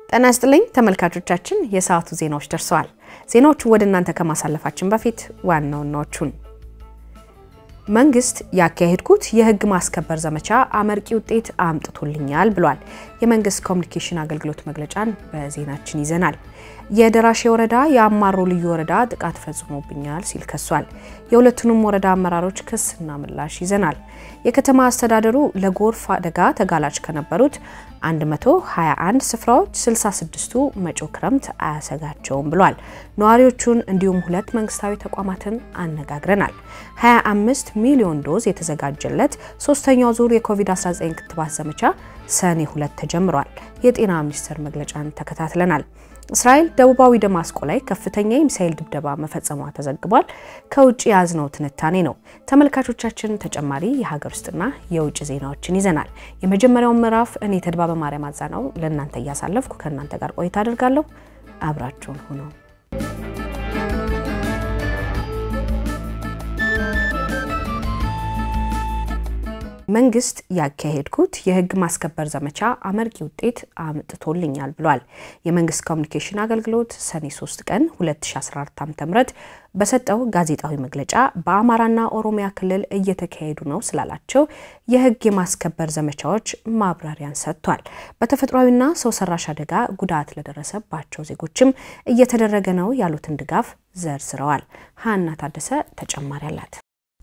ጤና ይስጥልኝ ተመልካቾቻችን፣ የሰዓቱ ዜናዎች ደርሰዋል። ዜናዎቹን ወደ እናንተ ከማሳለፋችን በፊት ዋና ዋናዎቹን መንግስት ያካሄድኩት የህግ ማስከበር ዘመቻ አመርቂ ውጤት አምጥቶልኛል ብሏል። የመንግስት ኮሚኒኬሽን አገልግሎት መግለጫን በዜናችን ይዘናል። የደራሼ ወረዳ የአማሮ ልዩ ወረዳ ጥቃት ፈጽሞብኛል ሲል ከሷል። የሁለቱንም ወረዳ አመራሮች ክስና ምላሽ ይዘናል። የከተማ አስተዳደሩ ለጎርፍ አደጋ ተጋላጭ ከነበሩት 121 ስፍራዎች 66ቱ መጪው ክረምት አያሰጋቸውም ብሏል። ነዋሪዎቹን እንዲሁም ሁለት መንግስታዊ ተቋማትን አነጋግረናል። 25 ሚሊዮን ዶዝ የተዘጋጀለት ሶስተኛው ዙር የኮቪድ-19 ክትባት ዘመቻ ሰኔ ሁለት ተጀምሯል። የጤና ሚኒስቴር መግለጫን ተከታትለናል። እስራኤል ደቡባዊ ደማስቆ ላይ ከፍተኛ የሚሳኤል ድብደባ መፈጸሟ ተዘግቧል። ከውጭ የያዝነው ትንታኔ ነው። ተመልካቾቻችን ተጨማሪ የሀገር ውስጥና የውጭ ዜናዎችን ይዘናል። የመጀመሪያውን ምዕራፍ እኔ ተድባበ ማርያም አዛናው ለእናንተ እያሳለፍኩ ከእናንተ ጋር ቆይታ አድርጋለሁ። አብራችሁን ሁኑ። መንግስት ያካሄድኩት የህግ ማስከበር ዘመቻ አመርቂ ውጤት አምጥቶልኛል ብሏል። የመንግስት ኮሚኒኬሽን አገልግሎት ሰኔ 3 ቀን 2014 ዓ.ም በሰጠው ጋዜጣዊ መግለጫ በአማራና ኦሮሚያ ክልል እየተካሄዱ ነው ስላላቸው የህግ የማስከበር ዘመቻዎች ማብራሪያን ሰጥቷል። በተፈጥሯዊና ሰው ሰራሽ አደጋ ጉዳት ለደረሰባቸው ዜጎችም እየተደረገ ነው ያሉትን ድጋፍ ዘርዝረዋል። ሀና ታደሰ ተጨማሪ አላት።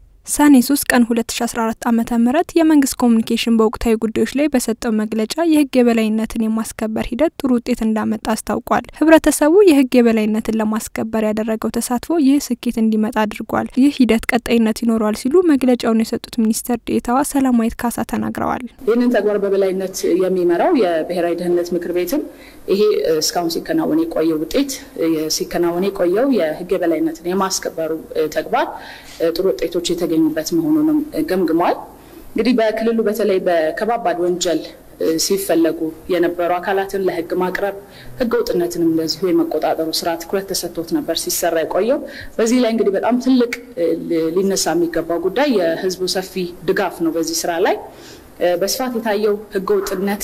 ሰኔ 3 ቀን 2014 ዓመተ ምህረት የመንግስት ኮሚኒኬሽን በወቅታዊ ጉዳዮች ላይ በሰጠው መግለጫ የህግ የበላይነትን የማስከበር ሂደት ጥሩ ውጤት እንዳመጣ አስታውቋል። ህብረተሰቡ የህግ የበላይነትን ለማስከበር ያደረገው ተሳትፎ ይህ ስኬት እንዲመጣ አድርጓል። ይህ ሂደት ቀጣይነት ይኖረዋል ሲሉ መግለጫውን የሰጡት ሚኒስትር ዴኤታዋ ሰላማዊት ካሳ ተናግረዋል። ይህንን ተግባር በበላይነት የሚመራው የብሔራዊ ደህንነት ምክር ቤትም ይሄ እስካሁን ሲከናወን የቆየው ውጤት ሲከናወን የቆየው የህግ የበላይነትን የማስከበሩ ተግባር ጥሩ ውጤቶች የተገኙበት መሆኑንም ገምግሟል። እንግዲህ በክልሉ በተለይ በከባባድ ወንጀል ሲፈለጉ የነበሩ አካላትን ለህግ ማቅረብ ህገ ወጥነትንም እንደዚሁ የመቆጣጠሩ ስራ ትኩረት ተሰጥቶት ነበር ሲሰራ የቆየው። በዚህ ላይ እንግዲህ በጣም ትልቅ ሊነሳ የሚገባው ጉዳይ የህዝቡ ሰፊ ድጋፍ ነው። በዚህ ስራ ላይ በስፋት የታየው ህገ ወጥነት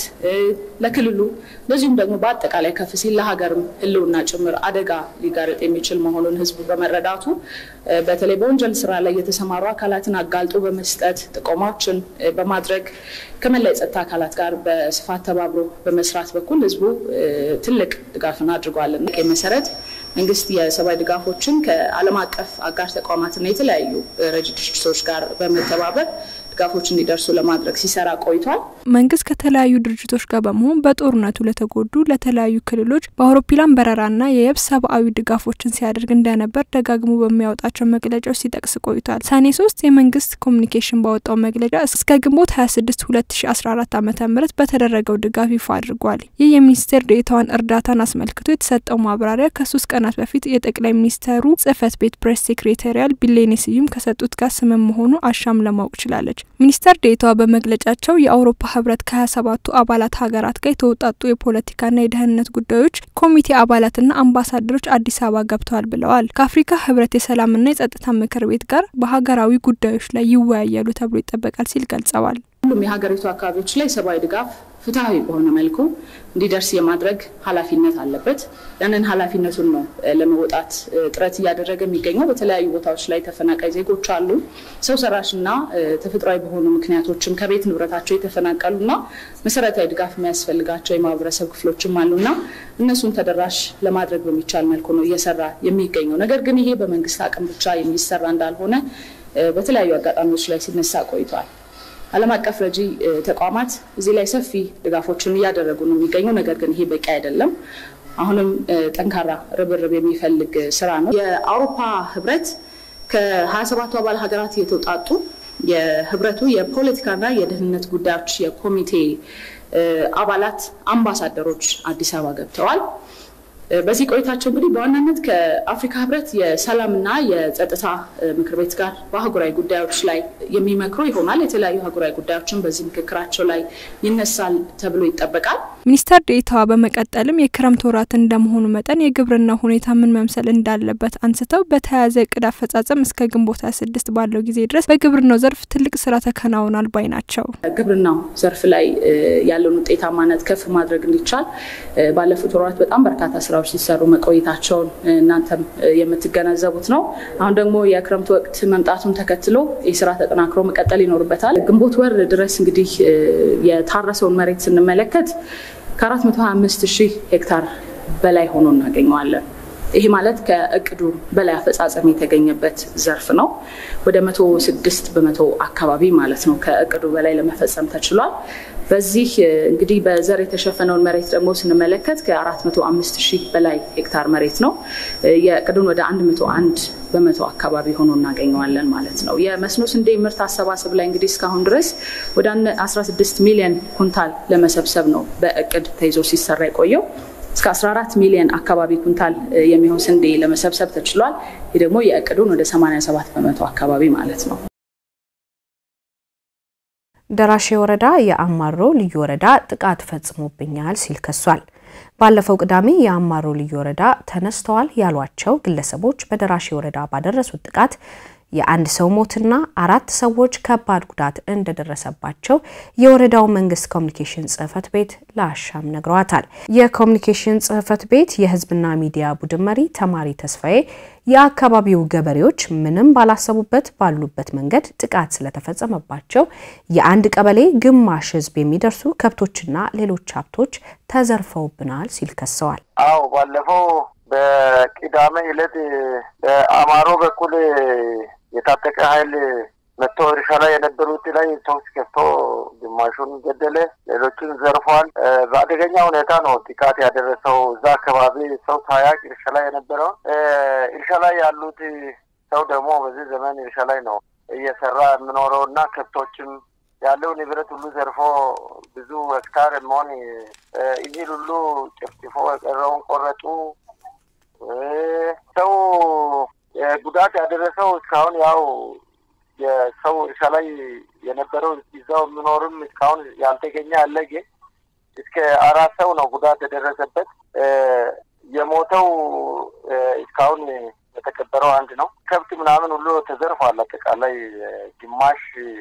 ለክልሉ እንደዚሁም ደግሞ በአጠቃላይ ከፍ ሲል ለሀገርም ህልውና ጭምር አደጋ ሊጋረጥ የሚችል መሆኑን ህዝቡ በመረዳቱ በተለይ በወንጀል ስራ ላይ የተሰማሩ አካላትን አጋልጦ በመስጠት ጥቆማዎችን በማድረግ ከመላ የጸጥታ አካላት ጋር በስፋት ተባብሮ በመስራት በኩል ህዝቡ ትልቅ ድጋፍን አድርጓል። መሰረት መንግስት የሰብአዊ ድጋፎችን ከዓለም አቀፍ አጋር ተቋማትና የተለያዩ ረጅ ድርጅቶች ጋር በመተባበር ድጋፎች እንዲደርሱ ለማድረግ ሲሰራ ቆይቷል። መንግስት ከተለያዩ ድርጅቶች ጋር በመሆን በጦርነቱ ለተጎዱ ለተለያዩ ክልሎች በአውሮፕላን በረራና የየብስ ሰብአዊ ድጋፎችን ሲያደርግ እንደነበር ደጋግሞ በሚያወጣቸው መግለጫዎች ሲጠቅስ ቆይቷል። ሰኔ ሶስት የመንግስት ኮሚኒኬሽን ባወጣው መግለጫ እስከ ግንቦት 26 2014 ዓ ም በተደረገው ድጋፍ ይፋ አድርጓል። ይህ የሚኒስቴር ዴኤታዋን እርዳታን አስመልክቶ የተሰጠው ማብራሪያ ከሶስት ቀናት በፊት የጠቅላይ ሚኒስተሩ ጽህፈት ቤት ፕሬስ ሴክሬታሪያል ቢሌኔ ስዩም ከሰጡት ጋር ስምም መሆኑ አሻም ለማወቅ ችላለች። ሚኒስተር ዴኤታዋ በመግለጫቸው የአውሮፓ ህብረት ከሀያ ሰባቱ አባላት ሀገራት ጋር የተውጣጡ የፖለቲካና የደህንነት ጉዳዮች ኮሚቴ አባላትና አምባሳደሮች አዲስ አበባ ገብተዋል ብለዋል። ከአፍሪካ ህብረት የሰላምና የጸጥታ ምክር ቤት ጋር በሀገራዊ ጉዳዮች ላይ ይወያያሉ ተብሎ ይጠበቃል ሲል ገልጸዋል። ሁሉም የሀገሪቱ አካባቢዎች ላይ ሰብአዊ ድጋፍ ፍትሐዊ በሆነ መልኩ እንዲደርስ የማድረግ ኃላፊነት አለበት። ያንን ኃላፊነቱን ነው ለመወጣት ጥረት እያደረገ የሚገኘው። በተለያዩ ቦታዎች ላይ ተፈናቃይ ዜጎች አሉ። ሰው ሰራሽና ተፈጥሯዊ በሆኑ ምክንያቶችም ከቤት ንብረታቸው የተፈናቀሉና መሰረታዊ ድጋፍ የሚያስፈልጋቸው የማህበረሰብ ክፍሎችም አሉና እነሱን ተደራሽ ለማድረግ በሚቻል መልኩ ነው እየሰራ የሚገኘው። ነገር ግን ይሄ በመንግስት አቅም ብቻ የሚሰራ እንዳልሆነ በተለያዩ አጋጣሚዎች ላይ ሲነሳ ቆይቷል። ዓለም አቀፍ ረጂ ተቋማት እዚህ ላይ ሰፊ ድጋፎችን እያደረጉ ነው የሚገኘው። ነገር ግን ይሄ በቂ አይደለም። አሁንም ጠንካራ ርብርብ የሚፈልግ ስራ ነው። የአውሮፓ ህብረት ከ27ቱ አባል ሀገራት የተውጣጡ የህብረቱ የፖለቲካና የደህንነት ጉዳዮች የኮሚቴ አባላት አምባሳደሮች አዲስ አበባ ገብተዋል። በዚህ ቆይታቸው እንግዲህ በዋናነት ከአፍሪካ ህብረት የሰላምና የጸጥታ ምክር ቤት ጋር በአህጉራዊ ጉዳዮች ላይ የሚመክሩ ይሆናል። የተለያዩ አህጉራዊ ጉዳዮችን በዚህ ምክክራቸው ላይ ይነሳል ተብሎ ይጠበቃል። ሚኒስተር ዴኤታዋ በመቀጠልም የክረምት ወራት እንደመሆኑ መጠን የግብርና ሁኔታ ምን መምሰል እንዳለበት አንስተው በተያያዘ እቅድ አፈጻጸም እስከ ግንቦት 26 ባለው ጊዜ ድረስ በግብርናው ዘርፍ ትልቅ ስራ ተከናውኗል ባይ ናቸው። ግብርናው ዘርፍ ላይ ያለውን ውጤታማነት ከፍ ማድረግ እንዲቻል ባለፉት ወራት በጣም በርካታ ስራዎች ሲሰሩ መቆየታቸውን እናንተም የምትገነዘቡት ነው። አሁን ደግሞ የክረምት ወቅት መምጣቱን ተከትሎ ይህ ስራ ተጠናክሮ መቀጠል ይኖርበታል። ግንቦት ወር ድረስ እንግዲህ የታረሰውን መሬት ስንመለከት ከ425 ሺህ ሄክታር በላይ ሆኖ እናገኘዋለን። ይህ ማለት ከእቅዱ በላይ አፈጻጸም የተገኘበት ዘርፍ ነው። ወደ መቶ ስድስት በመቶ አካባቢ ማለት ነው ከእቅዱ በላይ ለመፈጸም ተችሏል። በዚህ እንግዲህ በዘር የተሸፈነውን መሬት ደግሞ ስንመለከት ከ405 ሺህ በላይ ሄክታር መሬት ነው። የእቅዱን ወደ 101 በመቶ አካባቢ ሆኖ እናገኘዋለን ማለት ነው። የመስኖ ስንዴ ምርት አሰባሰብ ላይ እንግዲህ እስካሁን ድረስ ወደ 16 ሚሊዮን ኩንታል ለመሰብሰብ ነው በእቅድ ተይዞ ሲሰራ የቆየው። እስከ 14 ሚሊዮን አካባቢ ኩንታል የሚሆን ስንዴ ለመሰብሰብ ተችሏል። ይህ ደግሞ የእቅዱን ወደ 87 በመቶ አካባቢ ማለት ነው። ደራሼ ወረዳ የአማሮ ልዩ ወረዳ ጥቃት ፈጽሞብኛል ሲል ከሷል። ባለፈው ቅዳሜ የአማሮ ልዩ ወረዳ ተነስተዋል ያሏቸው ግለሰቦች በደራሼ ወረዳ ባደረሱት ጥቃት የአንድ ሰው ሞትና አራት ሰዎች ከባድ ጉዳት እንደደረሰባቸው የወረዳው መንግስት ኮሚኒኬሽን ጽህፈት ቤት ለአሻም ነግረዋታል። የኮሚኒኬሽን ጽህፈት ቤት የህዝብና ሚዲያ ቡድን መሪ ተማሪ ተስፋዬ የአካባቢው ገበሬዎች ምንም ባላሰቡበት ባሉበት መንገድ ጥቃት ስለተፈጸመባቸው የአንድ ቀበሌ ግማሽ ህዝብ የሚደርሱ ከብቶችና ሌሎች ሀብቶች ተዘርፈውብናል ሲል ከሰዋል። አዎ ባለፈው በቅዳሜ ዕለት በአማሮ በኩል የታጠቀ ኃይል መጥቶ እርሻ ላይ የነበሩት ላይ ተኩስ ከፍቶ ግማሹን ገደለ፣ ሌሎቹን ዘርፏል። በአደገኛ ሁኔታ ነው ጥቃት ያደረሰው። እዛ አካባቢ ሰው ሳያቅ እርሻ ላይ የነበረውን እርሻ ላይ ያሉት ሰው ደግሞ በዚህ ዘመን እርሻ ላይ ነው እየሰራ የምኖረው እና ከብቶችም ያለው ንብረት ሁሉ ዘርፎ ብዙ ሄክታር መሆን እህል ሁሉ ጭፍጭፎ የቀረውን ቆረጡ። ሰው ጉዳት ያደረሰው እስካሁን ያው የሰው እርሻ ላይ የነበረው እዛው የሚኖርም እስካሁን ያልተገኘ አለ። ግን እስከ አራት ሰው ነው ጉዳት የደረሰበት። የሞተው እስካሁን የተቀበረው አንድ ነው። ከብት ምናምን ሁሉ ተዘርፏል። አጠቃላይ ግማሽ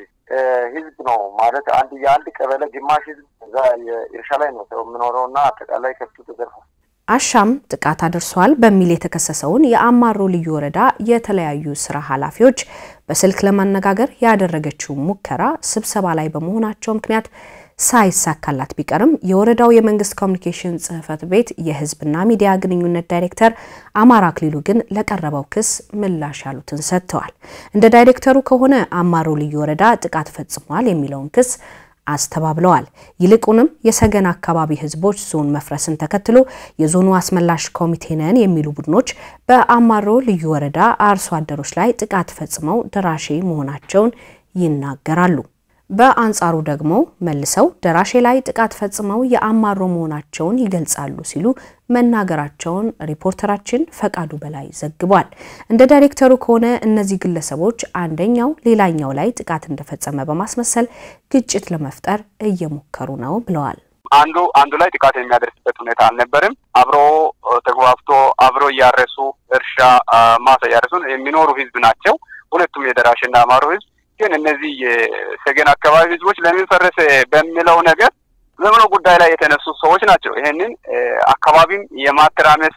ህዝብ ነው ማለት አንድ የአንድ ቀበሌ ግማሽ ህዝብ እዛ የእርሻ ላይ ነው ሰው የምኖረው እና አጠቃላይ ከብቱ ተዘርፏል። አሻም ጥቃት አድርሷል በሚል የተከሰሰውን የአማሮ ልዩ ወረዳ የተለያዩ ስራ ኃላፊዎች በስልክ ለማነጋገር ያደረገችው ሙከራ ስብሰባ ላይ በመሆናቸው ምክንያት ሳይሳካላት ቢቀርም የወረዳው የመንግስት ኮሚኒኬሽን ጽህፈት ቤት የህዝብና ሚዲያ ግንኙነት ዳይሬክተር አማራ አክሊሉ ግን ለቀረበው ክስ ምላሽ ያሉትን ሰጥተዋል። እንደ ዳይሬክተሩ ከሆነ አማሮ ልዩ ወረዳ ጥቃት ፈጽሟል የሚለውን ክስ አስተባብለዋል። ይልቁንም የሰገን አካባቢ ህዝቦች ዞን መፍረስን ተከትሎ የዞኑ አስመላሽ ኮሚቴ ነን የሚሉ ቡድኖች በአማሮ ልዩ ወረዳ አርሶ አደሮች ላይ ጥቃት ፈጽመው ደራሼ መሆናቸውን ይናገራሉ። በአንጻሩ ደግሞ መልሰው ደራሼ ላይ ጥቃት ፈጽመው የአማሮ መሆናቸውን ይገልጻሉ ሲሉ መናገራቸውን ሪፖርተራችን ፈቃዱ በላይ ዘግቧል። እንደ ዳይሬክተሩ ከሆነ እነዚህ ግለሰቦች አንደኛው ሌላኛው ላይ ጥቃት እንደፈጸመ በማስመሰል ግጭት ለመፍጠር እየሞከሩ ነው ብለዋል። አንዱ አንዱ ላይ ጥቃት የሚያደርስበት ሁኔታ አልነበርም። አብሮ ተግባብቶ አብሮ እያረሱ እርሻ ማሳ እያረሱ የሚኖሩ ህዝብ ናቸው። ሁለቱም የደራሽና አማሮ ህዝብ ግን እነዚህ የሰገን አካባቢ ህዝቦች ለምን ፈረሰ በሚለው ነገር በምኖ ጉዳይ ላይ የተነሱ ሰዎች ናቸው። ይህንን አካባቢም የማተራመስ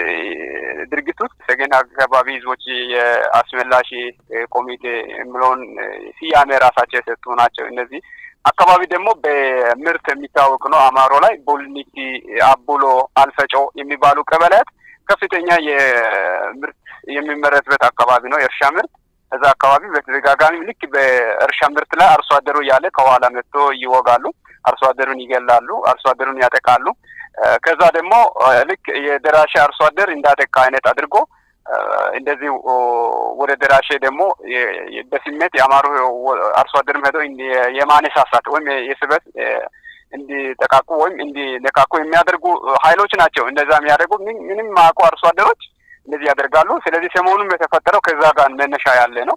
ድርጊት ውስጥ ሰገን አካባቢ ህዝቦች የአስመላሽ ኮሚቴ የሚለውን ስያሜ ራሳቸው የሰጡ ናቸው። እነዚህ አካባቢ ደግሞ በምርት የሚታወቅ ነው። አማሮ ላይ ቦልኒቲ፣ አቡሎ፣ አልፈጮ የሚባሉ ቀበሌያት ከፍተኛ የምርት የሚመረትበት አካባቢ ነው። የእርሻ ምርት እዛ አካባቢ በተደጋጋሚ ልክ በእርሻ ምርት ላይ አርሶ አደሩ እያለ ከኋላ መጥቶ ይወጋሉ። አርሶ አደሩን ይገላሉ። አርሶ አደሩን ያጠቃሉ። ከዛ ደግሞ ልክ የደራሼ አርሶ አደር እንዳጠቃ አይነት አድርጎ እንደዚህ ወደ ደራሼ ደግሞ በስሜት የአማሩ አርሶ አደርም ሄዶ የማነሳሳት ወይም የስበት እንዲጠቃቁ ወይም እንዲነካኩ የሚያደርጉ ኃይሎች ናቸው። እንደዛ የሚያደርጉ ምንም ማያውቁ አርሶ አደሮች እንደዚህ ያደርጋሉ። ስለዚህ ሰሞኑን የተፈጠረው ከዛ ጋር መነሻ ያለ ነው።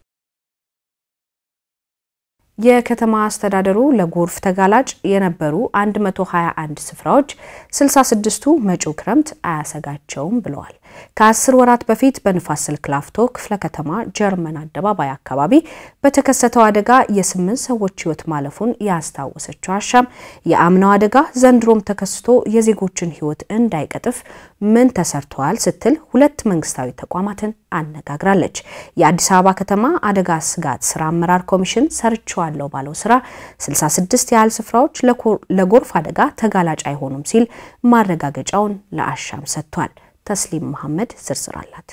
የከተማ አስተዳደሩ ለጎርፍ ተጋላጭ የነበሩ 121 ስፍራዎች 66ቱ መጪው ክረምት አያሰጋቸውም ብለዋል። ከአስር ወራት በፊት በንፋስ ስልክ ላፍቶ ክፍለ ከተማ ጀርመን አደባባይ አካባቢ በተከሰተው አደጋ የስምንት ሰዎች ሕይወት ማለፉን ያስታወሰችው አሻም የአምናው አደጋ ዘንድሮም ተከስቶ የዜጎችን ሕይወት እንዳይቀጥፍ ምን ተሰርተዋል ስትል ሁለት መንግስታዊ ተቋማትን አነጋግራለች። የአዲስ አበባ ከተማ አደጋ ስጋት ስራ አመራር ኮሚሽን ሰርቸዋለሁ ባለው ስራ 66 ያህል ስፍራዎች ለጎርፍ አደጋ ተጋላጭ አይሆኑም ሲል ማረጋገጫውን ለአሻም ሰጥቷል። ተስሊም መሐመድ ዝርዝር አላት።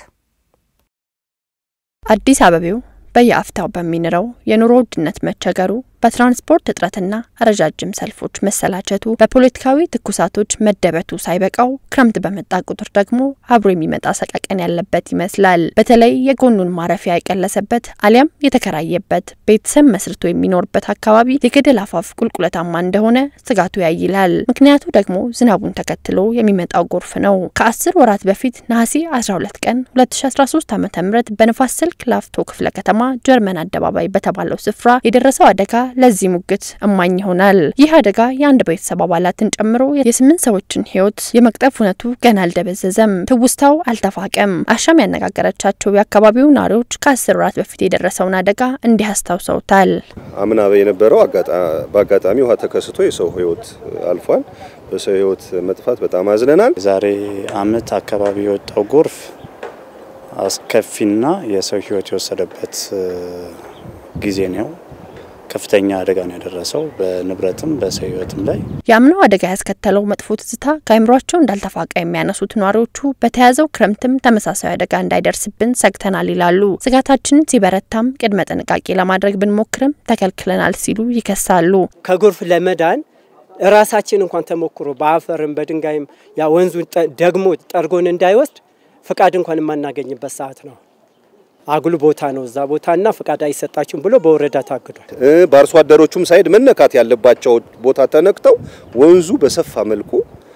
አዲስ አበቤው በየአፍታው በሚንረው የኑሮ ውድነት መቸገሩ በትራንስፖርት እጥረትና ረጃጅም ሰልፎች መሰላቸቱ በፖለቲካዊ ትኩሳቶች መደበቱ ሳይበቃው ክረምት በመጣ ቁጥር ደግሞ አብሮ የሚመጣ ሰቀቀን ያለበት ይመስላል። በተለይ የጎኑን ማረፊያ የቀለሰበት አሊያም የተከራየበት ቤተሰብ መስርቶ የሚኖርበት አካባቢ የገደል አፋፍ ቁልቁለታማ እንደሆነ ስጋቱ ያይላል። ምክንያቱ ደግሞ ዝናቡን ተከትሎ የሚመጣው ጎርፍ ነው። ከአስር ወራት በፊት ነሐሴ 12 ቀን 2013 ዓ ም በንፋስ ስልክ ላፍቶ ክፍለ ከተማ ጀርመን አደባባይ በተባለው ስፍራ የደረሰው አደጋ ለዚህ ሙግት እማኝ ይሆናል። ይህ አደጋ የአንድ ቤተሰብ አባላትን ጨምሮ የስምንት ሰዎችን ሕይወት የመቅጠፍ እውነቱ ገና አልደበዘዘም፣ ትውስታው አልተፋቀም። አሻም ያነጋገረቻቸው የአካባቢው ነዋሪዎች ከአስር ወራት በፊት የደረሰውን አደጋ እንዲህ አስታውሰውታል። አምና የነበረው በአጋጣሚ ውሃ ተከስቶ የሰው ሕይወት አልፏል። በሰው ሕይወት መጥፋት በጣም አዝነናል። ዛሬ አመት አካባቢ የወጣው ጎርፍ አስከፊና የሰው ሕይወት የወሰደበት ጊዜ ነው። ከፍተኛ አደጋ ነው የደረሰው በንብረትም በሰው ህይወትም ላይ። የአምናው አደጋ ያስከተለው መጥፎ ትዝታ ከአይምሯቸው እንዳልተፋቃ የሚያነሱት ነዋሪዎቹ በተያዘው ክረምትም ተመሳሳይ አደጋ እንዳይደርስብን ሰግተናል ይላሉ። ስጋታችንን ሲበረታም ቅድመ ጥንቃቄ ለማድረግ ብንሞክርም ተከልክለናል ሲሉ ይከሳሉ። ከጎርፍ ለመዳን ራሳችን እንኳን ተሞክሮ በአፈርም በድንጋይም ያ ወንዙን ደግሞ ጠርጎን እንዳይወስድ ፍቃድ እንኳን የማናገኝበት ሰዓት ነው። አጉል ቦታ ነው እዛ ቦታና ፍቃድ አይሰጣችሁም ብሎ በወረዳ ታግዷል። በአርሶ አደሮቹም ሳይድ መነካት ያለባቸው ቦታ ተነክተው ወንዙ በሰፋ መልኩ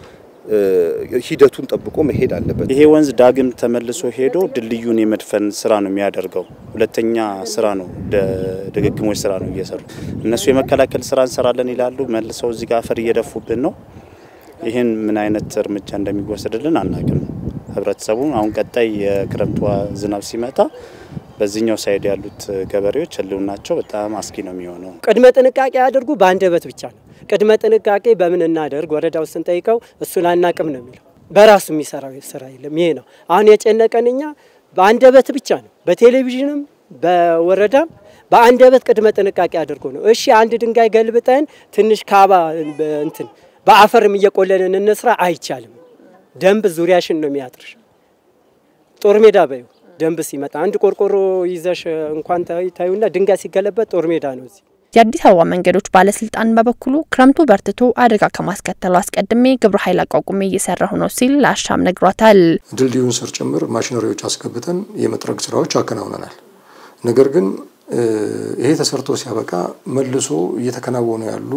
ሂደቱን ጠብቆ መሄድ አለበት። ይሄ ወንዝ ዳግም ተመልሶ ሄዶ ድልድዩን የመድፈን ስራ ነው የሚያደርገው። ሁለተኛ ስራ ነው፣ ድግግሞች ስራ ነው እየሰሩ እነሱ የመከላከል ስራ እንሰራለን ይላሉ። መልሰው እዚህ ጋር አፈር እየደፉብን ነው። ይህን ምን አይነት እርምጃ እንደሚወሰድልን አናውቅም። ህብረተሰቡ አሁን ቀጣይ የክረምቱ ዝናብ ሲመጣ በዚህኛው ሳይድ ያሉት ገበሬዎች ህልውናቸው በጣም አስጊ ነው የሚሆነው። ቅድመ ጥንቃቄ አድርጉ በአንደበት ብቻ ነው። ቅድመ ጥንቃቄ በምን እናደርግ ወረዳው ስንጠይቀው እሱን አናቅም ነው የሚለው። በራሱ የሚሰራው ስራ የለም። ይሄ ነው አሁን የጨነቀን እኛ በአንደበት ብቻ ነው። በቴሌቪዥንም በወረዳም በአንደበት ቅድመ ጥንቃቄ አድርጎ ነው። እሺ አንድ ድንጋይ ገልብጠን ትንሽ ካባ እንትን በአፈርም እየቆለንን እንስራ አይቻልም። ደንብ ዙሪያሽን ነው የሚያጥርሽ። ጦር ሜዳ በዩ ደንብ ሲመጣ አንድ ቆርቆሮ ይዘሽ እንኳን ታዩና ድንጋይ ሲገለበት ጦር ሜዳ ነው እዚህ። የአዲስ አበባ መንገዶች ባለስልጣን በበኩሉ ክረምቱ በርትቶ አደጋ ከማስከተሉ አስቀድሜ ግብረ ኃይል አቋቁሜ እየሰራሁ ነው ሲል ለአሻም ነግሯታል። ድልድዩን ስር ጭምር ማሽነሪዎች አስገብተን የመጥረግ ስራዎች አከናውነናል። ነገር ግን ይሄ ተሰርቶ ሲያበቃ መልሶ እየተከናወኑ ያሉ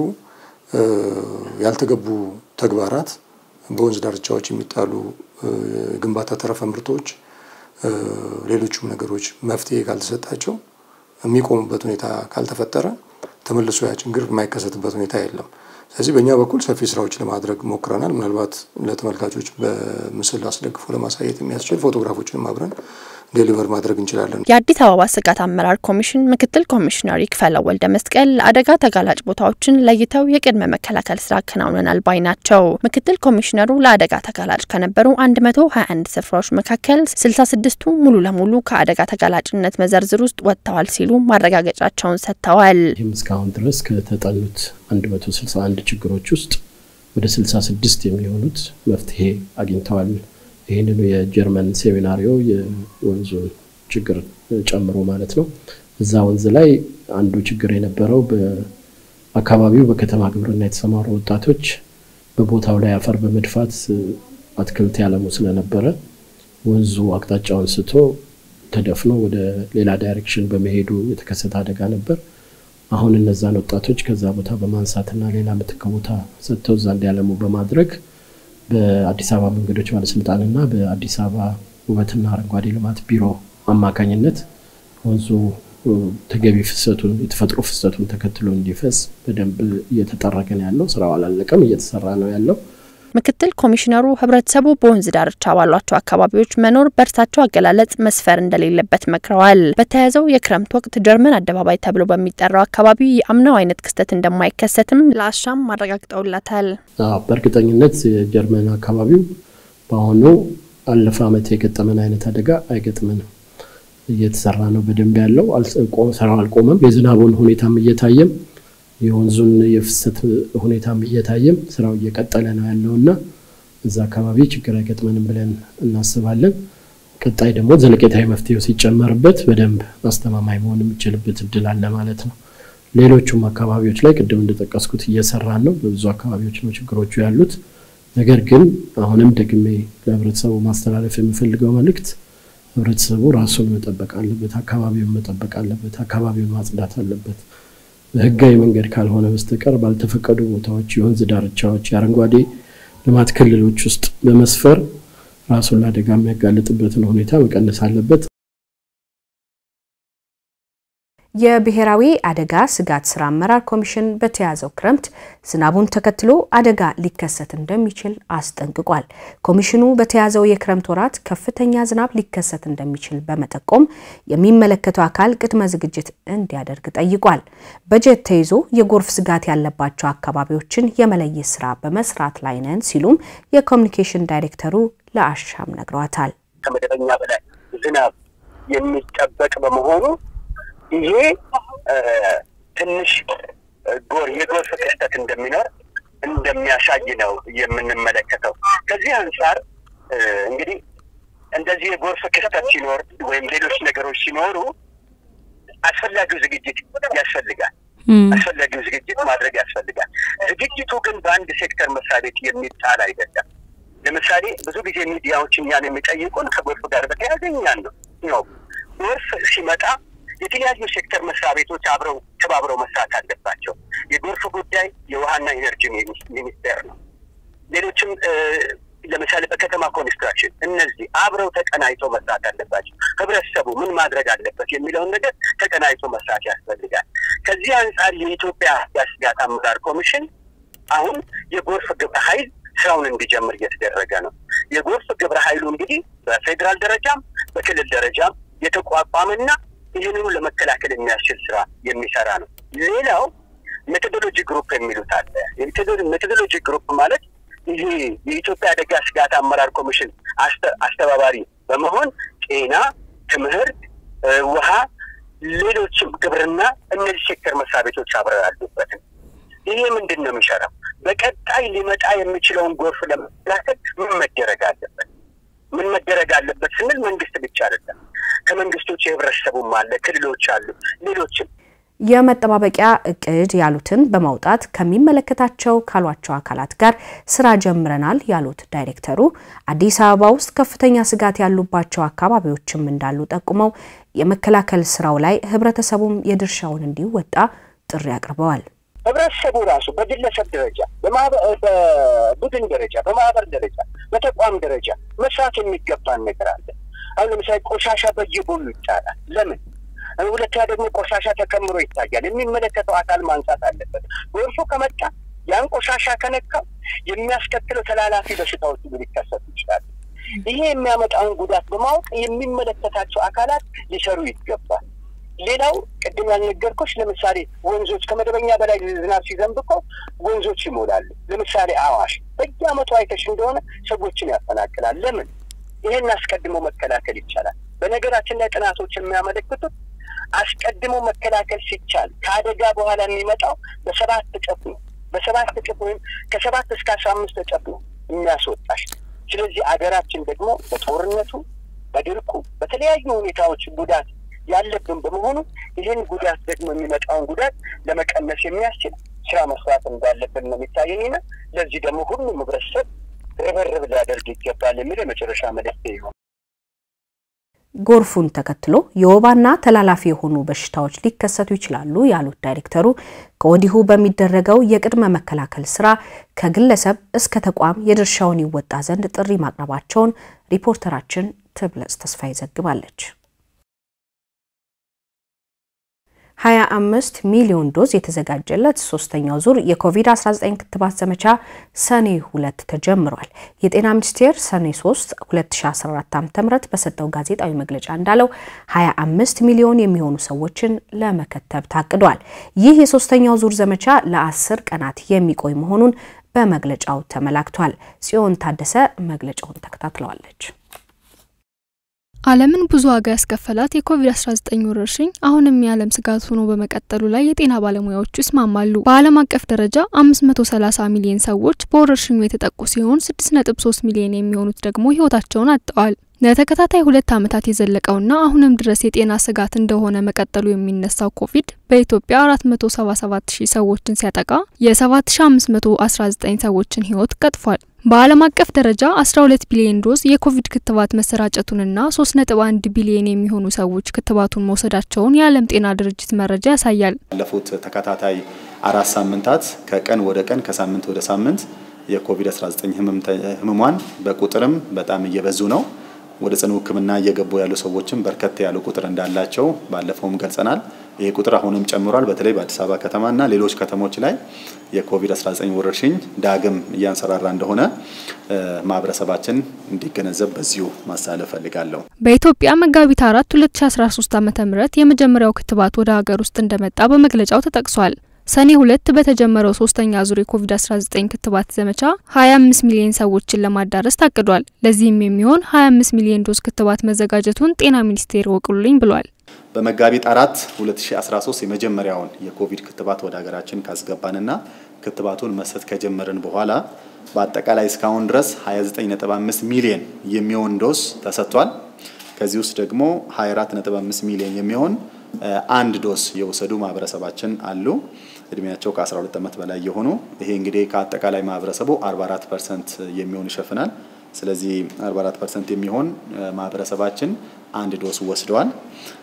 ያልተገቡ ተግባራት በወንዝ ዳርቻዎች የሚጣሉ ግንባታ ተረፈ ምርቶች፣ ሌሎቹም ነገሮች መፍትሄ ካልተሰጣቸው የሚቆሙበት ሁኔታ ካልተፈጠረ ተመልሶ ያ ችግር የማይከሰትበት ሁኔታ የለም። ስለዚህ በእኛ በኩል ሰፊ ስራዎች ለማድረግ ሞክረናል። ምናልባት ለተመልካቾች በምስል አስደግፎ ለማሳየት የሚያስችል ፎቶግራፎችንም አብረን ዴሊቨር ማድረግ እንችላለን። የአዲስ አበባ ስጋት አመራር ኮሚሽን ምክትል ኮሚሽነር ይክፈለው ወልደ መስቀል ለአደጋ ተጋላጭ ቦታዎችን ለይተው የቅድመ መከላከል ስራ አከናውነናል ባይ ናቸው። ምክትል ኮሚሽነሩ ለአደጋ ተጋላጭ ከነበሩ 121 ስፍራዎች መካከል 66ቱ ሙሉ ለሙሉ ከአደጋ ተጋላጭነት መዘርዝር ውስጥ ወጥተዋል ሲሉ ማረጋገጫቸውን ሰጥተዋል። ይህም እስካሁን ድረስ ከተጠኑት 161 ችግሮች ውስጥ ወደ 66 የሚሆኑት መፍትሄ አግኝተዋል። ይህንኑ የጀርመን ሴሚናሪዮ የወንዙን ችግር ጨምሮ ማለት ነው። እዛ ወንዝ ላይ አንዱ ችግር የነበረው በአካባቢው በከተማ ግብርና የተሰማሩ ወጣቶች በቦታው ላይ አፈር በመድፋት አትክልት ያለሙ ስለነበረ ወንዙ አቅጣጫውን ስቶ ተደፍኖ ወደ ሌላ ዳይሬክሽን በመሄዱ የተከሰተ አደጋ ነበር። አሁን እነዛን ወጣቶች ከዛ ቦታ በማንሳትና ሌላ ምትክ ቦታ ሰጥተው እዛ እንዲያለሙ በማድረግ በአዲስ አበባ መንገዶች ባለስልጣንና በአዲስ አበባ ውበትና አረንጓዴ ልማት ቢሮ አማካኝነት ወንዙ ተገቢ ፍሰቱን የተፈጥሮ ፍሰቱን ተከትሎ እንዲፈስ በደንብ እየተጠረገ ነው ያለው። ስራው አላለቀም፣ እየተሰራ ነው ያለው። ምክትል ኮሚሽነሩ ህብረተሰቡ በወንዝ ዳርቻ ባሏቸው አካባቢዎች መኖር በእርሳቸው አገላለጽ መስፈር እንደሌለበት መክረዋል። በተያያዘው የክረምት ወቅት ጀርመን አደባባይ ተብሎ በሚጠራው አካባቢ የአምናው አይነት ክስተት እንደማይከሰትም ለአሻም ማረጋግጠውላታል። በእርግጠኝነት የጀርመን አካባቢው በአሁኑ አለፈ ዓመት የገጠመን አይነት አደጋ አይገጥመንም። እየተሰራ ነው በደንብ ያለው ስራው አልቆመም። የዝናቡን ሁኔታም እየታየም የወንዙን የፍሰት ሁኔታም እየታየም ስራው እየቀጠለ ነው ያለው እና እዛ አካባቢ ችግር አይገጥመንም ብለን እናስባለን። ቀጣይ ደግሞ ዘለቄታዊ መፍትሄው ሲጨመርበት በደንብ አስተማማኝ መሆን የሚችልበት እድል አለ ማለት ነው። ሌሎቹም አካባቢዎች ላይ ቅድም እንደጠቀስኩት እየሰራን ነው። በብዙ አካባቢዎች ነው ችግሮቹ ያሉት። ነገር ግን አሁንም ደግሜ ለህብረተሰቡ ማስተላለፍ የምፈልገው መልእክት ህብረተሰቡ ራሱን መጠበቅ አለበት፣ አካባቢውን መጠበቅ አለበት፣ አካባቢውን ማጽዳት አለበት። በህጋዊ መንገድ ካልሆነ በስተቀር ባልተፈቀዱ ቦታዎች፣ የወንዝ ዳርቻዎች፣ የአረንጓዴ ልማት ክልሎች ውስጥ በመስፈር ራሱን ለአደጋ የሚያጋልጥበትን ሁኔታ መቀነስ አለበት። የብሔራዊ አደጋ ስጋት ስራ አመራር ኮሚሽን በተያዘው ክረምት ዝናቡን ተከትሎ አደጋ ሊከሰት እንደሚችል አስጠንቅቋል። ኮሚሽኑ በተያዘው የክረምት ወራት ከፍተኛ ዝናብ ሊከሰት እንደሚችል በመጠቆም የሚመለከተው አካል ቅድመ ዝግጅት እንዲያደርግ ጠይቋል። በጀት ተይዞ የጎርፍ ስጋት ያለባቸው አካባቢዎችን የመለየት ስራ በመስራት ላይ ነን ሲሉም የኮሚኒኬሽን ዳይሬክተሩ ለአሻም ነግረዋታል። ከመደበኛ በላይ ዝናብ የሚጠበቅ በመሆኑ ይሄ ትንሽ ጎር የጎርፍ ክስተት እንደሚኖር እንደሚያሳይ ነው የምንመለከተው። ከዚህ አንጻር እንግዲህ እንደዚህ የጎርፍ ክስተት ሲኖር ወይም ሌሎች ነገሮች ሲኖሩ አስፈላጊው ዝግጅት ያስፈልጋል። አስፈላጊው ዝግጅት ማድረግ ያስፈልጋል። ዝግጅቱ ግን በአንድ ሴክተር መስሪያ ቤት የሚጣል አይደለም። ለምሳሌ ብዙ ጊዜ ሚዲያዎች እኛን የሚጠይቁን ከጎርፍ ጋር በተያያዘ እኛን ነው ነው ጎርፍ ሲመጣ የተለያዩ ሴክተር መስሪያ ቤቶች አብረው ተባብረው መስራት አለባቸው። የጎርፍ ጉዳይ የውሃና ኢነርጂ ሚኒስቴር ነው። ሌሎችም ለምሳሌ በከተማ ኮንስትራክሽን እነዚህ አብረው ተቀናይተው መስራት አለባቸው። ህብረተሰቡ ምን ማድረግ አለበት የሚለውን ነገር ተቀናይቶ መስራት ያስፈልጋል። ከዚህ አንጻር የኢትዮጵያ ስጋት አመራር ኮሚሽን አሁን የጎርፍ ግብረ ኃይል ስራውን እንዲጀምር እየተደረገ ነው። የጎርፍ ግብረ ኃይሉ እንግዲህ በፌዴራል ደረጃም በክልል ደረጃም የተቋቋመና ይህንኑ ለመከላከል የሚያስችል ስራ የሚሰራ ነው። ሌላው ሜቶዶሎጂ ግሩፕ የሚሉት አለ። ሜቶዶሎጂ ግሩፕ ማለት ይሄ የኢትዮጵያ አደጋ ስጋት አመራር ኮሚሽን አስተባባሪ በመሆን ጤና፣ ትምህርት፣ ውሃ፣ ሌሎችም ግብርና፣ እነዚህ ሴክተር መስሪያ ቤቶች አብረው ያሉበትን ይሄ ምንድን ነው የሚሰራው? በቀጣይ ሊመጣ የሚችለውን ጎርፍ ለመከላከል ምን መደረግ አለበት? ምን መደረግ አለበት ስንል መንግስት ብቻ አይደለም። ከመንግስቶች የህብረተሰቡም አለ፣ ክልሎች አሉ፣ ሌሎችም የመጠባበቂያ እቅድ ያሉትን በማውጣት ከሚመለከታቸው ካሏቸው አካላት ጋር ስራ ጀምረናል ያሉት ዳይሬክተሩ አዲስ አበባ ውስጥ ከፍተኛ ስጋት ያሉባቸው አካባቢዎችም እንዳሉ ጠቁመው የመከላከል ስራው ላይ ህብረተሰቡም የድርሻውን እንዲወጣ ጥሪ አቅርበዋል። ህብረተሰቡ ራሱ በግለሰብ ደረጃ፣ በቡድን ደረጃ፣ በማህበር ደረጃ፣ በተቋም ደረጃ መስራት የሚገባን ነገር አለ። አሁን ለምሳሌ ቆሻሻ በየጎኑ ይጣላል። ለምን? ሁለተኛ ደግሞ ቆሻሻ ተከምሮ ይታያል። የሚመለከተው አካል ማንሳት አለበት። ጎርፉ ከመጣ ያን ቆሻሻ ከነካው የሚያስከትለው ተላላፊ በሽታዎች ሊከሰቱ ይችላሉ። ይሄ የሚያመጣውን ጉዳት በማወቅ የሚመለከታቸው አካላት ሊሰሩ ይገባል። ሌላው ቅድም ያልነገርኩሽ ለምሳሌ ወንዞች ከመደበኛ በላይ ዝናብ ሲዘንብ እኮ ወንዞች ይሞላሉ። ለምሳሌ አዋሽ በየዓመቱ አይተሽ እንደሆነ ሰዎችን ያፈናቅላል። ለምን? ይሄን አስቀድሞ መከላከል ይቻላል። በነገራችን ላይ ጥናቶች የሚያመለክቱት አስቀድሞ መከላከል ሲቻል ከአደጋ በኋላ የሚመጣው በሰባት እጥፍ ነው። በሰባት እጥፍ ወይም ከሰባት እስከ አስራ አምስት እጥፍ ነው የሚያስወጣሽ። ስለዚህ አገራችን ደግሞ በጦርነቱ፣ በድርቁ፣ በተለያዩ ሁኔታዎች ጉዳት ያለብን በመሆኑ ይህን ጉዳት ደግሞ የሚመጣውን ጉዳት ለመቀነስ የሚያስችል ስራ መስራት እንዳለብን ነው የሚታየኝና ለዚህ ደግሞ ሁሉም ህብረተሰብ ርብርብ ሊያደርግ ይገባል የሚል የመጨረሻ መልእክቴ ይሆን። ጎርፉን ተከትሎ የወባና ተላላፊ የሆኑ በሽታዎች ሊከሰቱ ይችላሉ ያሉት ዳይሬክተሩ ከወዲሁ በሚደረገው የቅድመ መከላከል ስራ ከግለሰብ እስከ ተቋም የድርሻውን ይወጣ ዘንድ ጥሪ ማቅረባቸውን ሪፖርተራችን ትብለጽ ተስፋዬ ዘግባለች። 25 ሚሊዮን ዶዝ የተዘጋጀለት ሶስተኛው ዙር የኮቪድ-19 ክትባት ዘመቻ ሰኔ 2 ተጀምሯል። የጤና ሚኒስቴር ሰኔ 3 2014 ዓ.ም በሰጠው ጋዜጣዊ መግለጫ እንዳለው 25 ሚሊዮን የሚሆኑ ሰዎችን ለመከተብ ታቅዷል። ይህ የሶስተኛው ዙር ዘመቻ ለአስር ቀናት የሚቆይ መሆኑን በመግለጫው ተመላክቷል። ጽዮን ታደሰ መግለጫውን ተከታትለዋለች። ዓለምን ብዙ ዋጋ ያስከፈላት የኮቪድ-19 ወረርሽኝ አሁንም የዓለም ስጋት ሆኖ በመቀጠሉ ላይ የጤና ባለሙያዎቹ ይስማማሉ። በዓለም አቀፍ ደረጃ 530 ሚሊዮን ሰዎች በወረርሽኙ የተጠቁ ሲሆን 6.3 ሚሊዮን የሚሆኑት ደግሞ ሕይወታቸውን አጥተዋል። ለተከታታይ ሁለት ዓመታት የዘለቀውና አሁንም ድረስ የጤና ስጋት እንደሆነ መቀጠሉ የሚነሳው ኮቪድ በኢትዮጵያ 477 ሺህ ሰዎችን ሲያጠቃ የ7519 ሰዎችን ሕይወት ቀጥፏል። በዓለም አቀፍ ደረጃ 12 ቢሊዮን ዶዝ የኮቪድ ክትባት መሰራጨቱንና 3.1 ቢሊዮን የሚሆኑ ሰዎች ክትባቱን መውሰዳቸውን የዓለም ጤና ድርጅት መረጃ ያሳያል። ባለፉት ተከታታይ አራት ሳምንታት ከቀን ወደ ቀን ከሳምንት ወደ ሳምንት የኮቪድ-19 ህሙማን በቁጥርም በጣም እየበዙ ነው። ወደ ጽኑ ሕክምና እየገቡ ያሉ ሰዎችም በርከት ያሉ ቁጥር እንዳላቸው ባለፈውም ገልጸናል። ይህ ቁጥር አሁንም ጨምሯል። በተለይ በአዲስ አበባ ከተማና ሌሎች ከተሞች ላይ የኮቪድ-19 ወረርሽኝ ዳግም እያንሰራራ እንደሆነ ማህበረሰባችን እንዲገነዘብ በዚሁ ማሳለፍ ፈልጋለሁ። በኢትዮጵያ መጋቢት አራት 2013 ዓ ም የመጀመሪያው ክትባት ወደ ሀገር ውስጥ እንደመጣ በመግለጫው ተጠቅሷል። ሰኔ ሁለት በተጀመረው ሶስተኛ ዙር የኮቪድ-19 ክትባት ዘመቻ 25 ሚሊዮን ሰዎችን ለማዳረስ ታቅዷል። ለዚህም የሚሆን 25 ሚሊዮን ዶዝ ክትባት መዘጋጀቱን ጤና ሚኒስቴር ወቅሉልኝ ብሏል። በመጋቢት አራት 2013 የመጀመሪያውን የኮቪድ ክትባት ወደ ሀገራችን ካስገባንና ክትባቱን መስጠት ከጀመርን በኋላ በአጠቃላይ እስካሁን ድረስ 29.5 ሚሊዮን የሚሆን ዶዝ ተሰጥቷል። ከዚህ ውስጥ ደግሞ 24.5 ሚሊዮን የሚሆን አንድ ዶስ የወሰዱ ማህበረሰባችን አሉ። እድሜያቸው ከ12 ዓመት በላይ የሆኑ ይሄ እንግዲህ ከአጠቃላይ ማህበረሰቡ 44 ፐርሰንት የሚሆን ይሸፍናል። ስለዚህ 44 ፐርሰንት የሚሆን ማህበረሰባችን አንድ ዶስ ወስደዋል።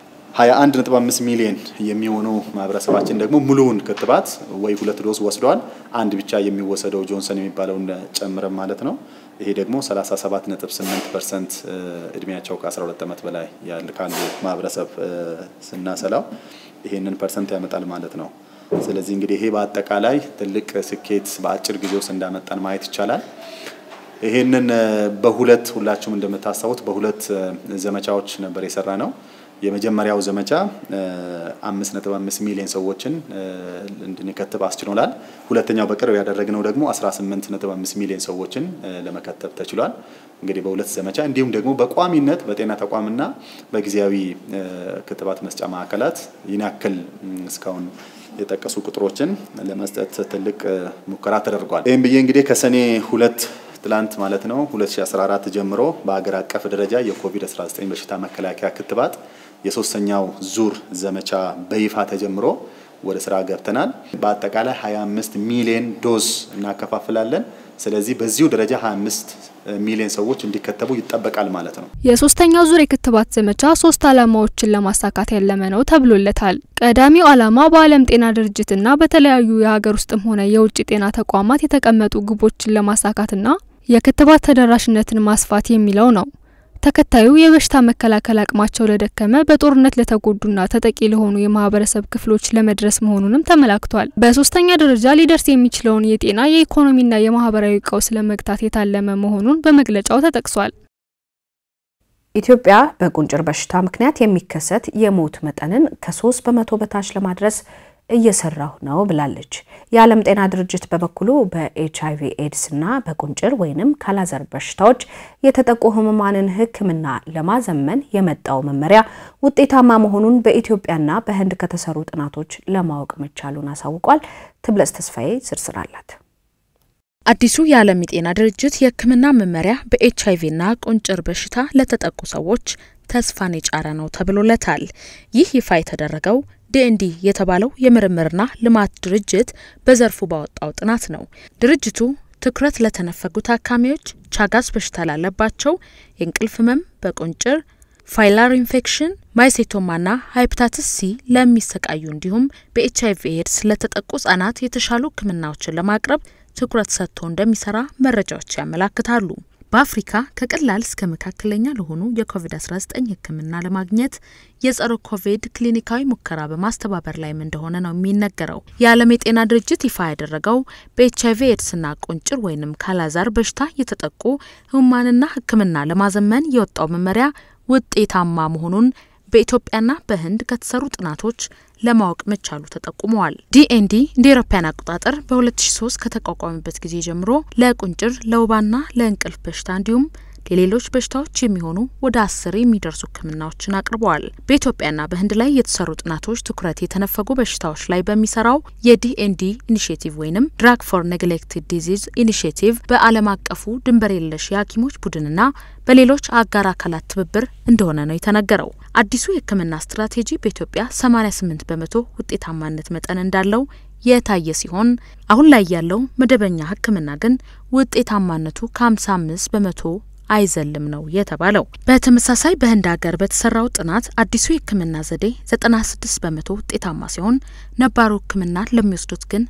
21.5 ሚሊዮን የሚሆኑ ማህበረሰባችን ደግሞ ሙሉውን ክትባት ወይ ሁለት ዶስ ወስደዋል። አንድ ብቻ የሚወሰደው ጆንሰን የሚባለውን ጨምረን ማለት ነው። ይሄ ደግሞ 37.8 ፐርሰንት እድሜያቸው ከ12 ዓመት በላይ ያለ ካሉ ማህበረሰብ ስናሰላው ይሄንን ፐርሰንት ያመጣል ማለት ነው። ስለዚህ እንግዲህ ይሄ በአጠቃላይ ትልቅ ስኬት በአጭር ጊዜ ውስጥ እንዳመጣን ማየት ይቻላል። ይሄንን በሁለት ሁላችሁም እንደምታስታውት በሁለት ዘመቻዎች ነበር የሰራ ነው። የመጀመሪያው ዘመቻ 5.5 ሚሊዮን ሰዎችን እንድንከትብ አስችሎናል። ሁለተኛው በቅርብ ያደረግነው ደግሞ 18.5 ሚሊዮን ሰዎችን ለመከተብ ተችሏል። እንግዲህ በሁለት ዘመቻ እንዲሁም ደግሞ በቋሚነት በጤና ተቋምና በጊዜያዊ ክትባት መስጫ ማዕከላት ይህን ያክል እስካሁን የጠቀሱ ቁጥሮችን ለመስጠት ትልቅ ሙከራ ተደርጓል። ይህም ብዬ እንግዲህ ከሰኔ ሁለት ትላንት ማለት ነው 2014 ጀምሮ በሀገር አቀፍ ደረጃ የኮቪድ-19 በሽታ መከላከያ ክትባት የሶስተኛው ዙር ዘመቻ በይፋ ተጀምሮ ወደ ስራ ገብተናል። በአጠቃላይ 25 ሚሊዮን ዶዝ እናከፋፍላለን። ስለዚህ በዚሁ ደረጃ 25 ሚሊዮን ሰዎች እንዲከተቡ ይጠበቃል ማለት ነው። የሶስተኛው ዙር የክትባት ዘመቻ ሶስት ዓላማዎችን ለማሳካት ያለመ ነው ተብሎለታል። ቀዳሚው ዓላማ በዓለም ጤና ድርጅትና በተለያዩ የሀገር ውስጥም ሆነ የውጭ ጤና ተቋማት የተቀመጡ ግቦችን ለማሳካትና የክትባት ተደራሽነትን ማስፋት የሚለው ነው። ተከታዩ የበሽታ መከላከል አቅማቸው ለደከመ በጦርነት ለተጎዱና ተጠቂ ለሆኑ የማህበረሰብ ክፍሎች ለመድረስ መሆኑንም ተመላክቷል። በሶስተኛ ደረጃ ሊደርስ የሚችለውን የጤና የኢኮኖሚና የማህበራዊ ቀውስ ለመግታት የታለመ መሆኑን በመግለጫው ተጠቅሷል። ኢትዮጵያ በቁንጭር በሽታ ምክንያት የሚከሰት የሞት መጠንን ከሶስት በመቶ በታች ለማድረስ እየሰራሁ ነው ብላለች። የዓለም ጤና ድርጅት በበኩሉ በኤች አይቪ ኤድስና በቁንጭር ወይንም ካላዘር በሽታዎች የተጠቁ ህሙማንን ሕክምና ለማዘመን የመጣው መመሪያ ውጤታማ መሆኑን በኢትዮጵያና በህንድ ከተሰሩ ጥናቶች ለማወቅ መቻሉን አሳውቋል። ትብለጽ ተስፋዬ ዝርዝር አላት። አዲሱ የዓለም የጤና ድርጅት የህክምና መመሪያ በኤች አይቪና ቁንጭር በሽታ ለተጠቁ ሰዎች ተስፋን የጫረ ነው ተብሎለታል። ይህ ይፋ የተደረገው ዲኤንዲ የተባለው የምርምርና ልማት ድርጅት በዘርፉ ባወጣው ጥናት ነው። ድርጅቱ ትኩረት ለተነፈጉ ታካሚዎች፣ ቻጋስ በሽታ ላለባቸው፣ የእንቅልፍ ህመም በቁንጭር ፋይላር ኢንፌክሽን፣ ማይሴቶማና ሃይፕታትስ ሲ ለሚሰቃዩ እንዲሁም በኤች አይቪ ኤድስ ለተጠቁ ህጻናት የተሻሉ ህክምናዎችን ለማቅረብ ትኩረት ሰጥቶ እንደሚሰራ መረጃዎች ያመላክታሉ። በአፍሪካ ከቀላል እስከ መካከለኛ ለሆኑ የኮቪድ-19 ህክምና ለማግኘት የጸረ ኮቪድ ክሊኒካዊ ሙከራ በማስተባበር ላይም እንደሆነ ነው የሚነገረው። የዓለም የጤና ድርጅት ይፋ ያደረገው በኤች አይቪ ኤድስና ቁንጭር ወይንም ካላዛር በሽታ የተጠቁ ህሙማንና ህክምና ለማዘመን የወጣው መመሪያ ውጤታማ መሆኑን በኢትዮጵያና በህንድ ከተሰሩ ጥናቶች ለማወቅ መቻሉ ተጠቁመዋል። ዲኤንዲ እንደ ኤሮፓያን አቆጣጠር በ2003 ከተቋቋመበት ጊዜ ጀምሮ ለቁንጭር፣ ለወባና ለእንቅልፍ በሽታ እንዲሁም ለሌሎች በሽታዎች የሚሆኑ ወደ አስር የሚደርሱ ህክምናዎችን አቅርበዋል። በኢትዮጵያና በህንድ ላይ የተሰሩ ጥናቶች ትኩረት የተነፈጉ በሽታዎች ላይ በሚሰራው የዲኤንዲ ኢኒሽቲቭ ወይንም ድራግ ፎር ኔግሌክትድ ዲዚዝ ኢኒሽቲቭ በዓለም አቀፉ ድንበር የለሽ የሐኪሞች ቡድንና በሌሎች አጋር አካላት ትብብር እንደሆነ ነው የተነገረው። አዲሱ የህክምና ስትራቴጂ በኢትዮጵያ 88 በመቶ ውጤታማነት መጠን እንዳለው የታየ ሲሆን አሁን ላይ ያለው መደበኛ ህክምና ግን ውጤታማነቱ ከ55 በመቶ አይዘልም ነው የተባለው። በተመሳሳይ በህንድ ሀገር በተሰራው ጥናት አዲሱ የህክምና ዘዴ 96 በመቶ ውጤታማ ሲሆን ነባሩ ህክምና ለሚወስዱት ግን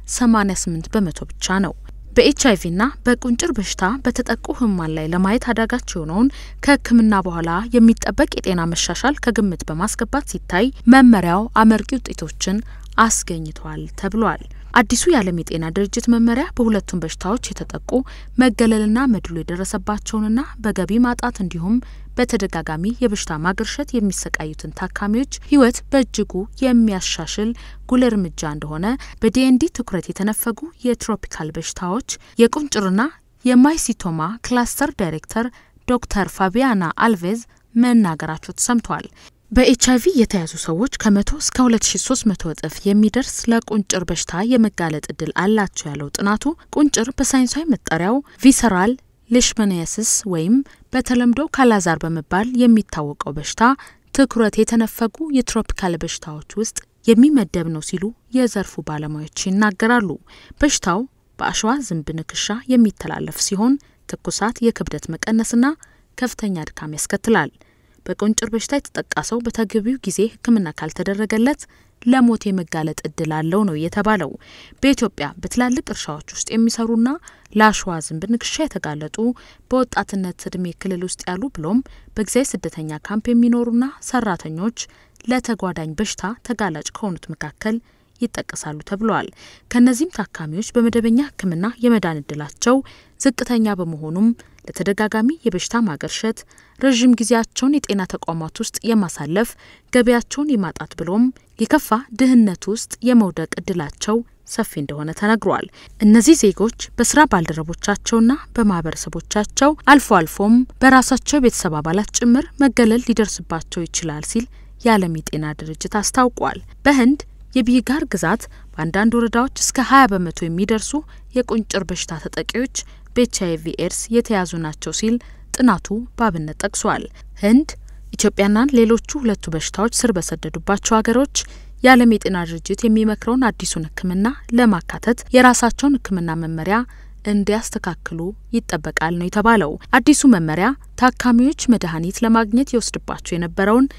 88 በመቶ ብቻ ነው። በኤች አይቪና በቁንጭር በሽታ በተጠቁ ህሙማን ላይ ለማየት አዳጋች የሆነውን ከህክምና በኋላ የሚጠበቅ የጤና መሻሻል ከግምት በማስገባት ሲታይ መመሪያው አመርቂ ውጤቶችን አስገኝቷል ተብሏል። አዲሱ የዓለም የጤና ድርጅት መመሪያ በሁለቱም በሽታዎች የተጠቁ መገለልና መድሎ የደረሰባቸውንና በገቢ ማጣት እንዲሁም በተደጋጋሚ የበሽታ ማገርሸት የሚሰቃዩትን ታካሚዎች ህይወት በእጅጉ የሚያሻሽል ጉልህ እርምጃ እንደሆነ በዲኤንዲ ትኩረት የተነፈጉ የትሮፒካል በሽታዎች የቁንጭርና የማይሲቶማ ክላስተር ዳይሬክተር ዶክተር ፋቢያና አልቬዝ መናገራቸው ተሰምቷል። በኤች አይቪ የተያዙ ሰዎች ከመቶ እስከ 2300 እጥፍ የሚደርስ ለቁንጭር በሽታ የመጋለጥ እድል አላቸው ያለው ጥናቱ ቁንጭር በሳይንሳዊ መጠሪያው ቪሰራል ሌሽመኒያሲስ ወይም በተለምዶ ካላዛር በመባል የሚታወቀው በሽታ ትኩረት የተነፈጉ የትሮፒካል በሽታዎች ውስጥ የሚመደብ ነው ሲሉ የዘርፉ ባለሙያዎች ይናገራሉ። በሽታው በአሸዋ ዝንብ ንክሻ የሚተላለፍ ሲሆን ትኩሳት፣ የክብደት መቀነስና ከፍተኛ ድካም ያስከትላል። በቁንጭር በሽታ የተጠቃ ሰው በተገቢው ጊዜ ሕክምና ካልተደረገለት ለሞት የመጋለጥ እድል አለው ነው የተባለው። በኢትዮጵያ በትላልቅ እርሻዎች ውስጥ የሚሰሩና ለአሸዋ ዝንብ ንክሻ የተጋለጡ በወጣትነት እድሜ ክልል ውስጥ ያሉ ብሎም በጊዜያዊ ስደተኛ ካምፕ የሚኖሩና ሰራተኞች ለተጓዳኝ በሽታ ተጋላጭ ከሆኑት መካከል ይጠቀሳሉ ተብለዋል። ከእነዚህም ታካሚዎች በመደበኛ ሕክምና የመዳን እድላቸው ዝቅተኛ በመሆኑም ለተደጋጋሚ የበሽታ ማገርሸት፣ ረዥም ጊዜያቸውን የጤና ተቋማት ውስጥ የማሳለፍ፣ ገበያቸውን የማጣት ብሎም የከፋ ድህነት ውስጥ የመውደቅ እድላቸው ሰፊ እንደሆነ ተነግሯል። እነዚህ ዜጎች በስራ ባልደረቦቻቸውና በማህበረሰቦቻቸው አልፎ አልፎም በራሳቸው የቤተሰብ አባላት ጭምር መገለል ሊደርስባቸው ይችላል ሲል የዓለም የጤና ድርጅት አስታውቋል። በህንድ የቢጋር ግዛት በአንዳንድ ወረዳዎች እስከ 20 በመቶ የሚደርሱ የቁንጭር በሽታ ተጠቂዎች በኤች አይቪ ኤድስ የተያዙ ናቸው ሲል ጥናቱ በአብነት ጠቅሷል። ህንድ፣ ኢትዮጵያና ሌሎቹ ሁለቱ በሽታዎች ስር በሰደዱባቸው ሀገሮች የዓለም የጤና ድርጅት የሚመክረውን አዲሱን ሕክምና ለማካተት የራሳቸውን ሕክምና መመሪያ እንዲያስተካክሉ ይጠበቃል ነው የተባለው። አዲሱ መመሪያ ታካሚዎች መድኃኒት ለማግኘት ይወስድባቸው የነበረውን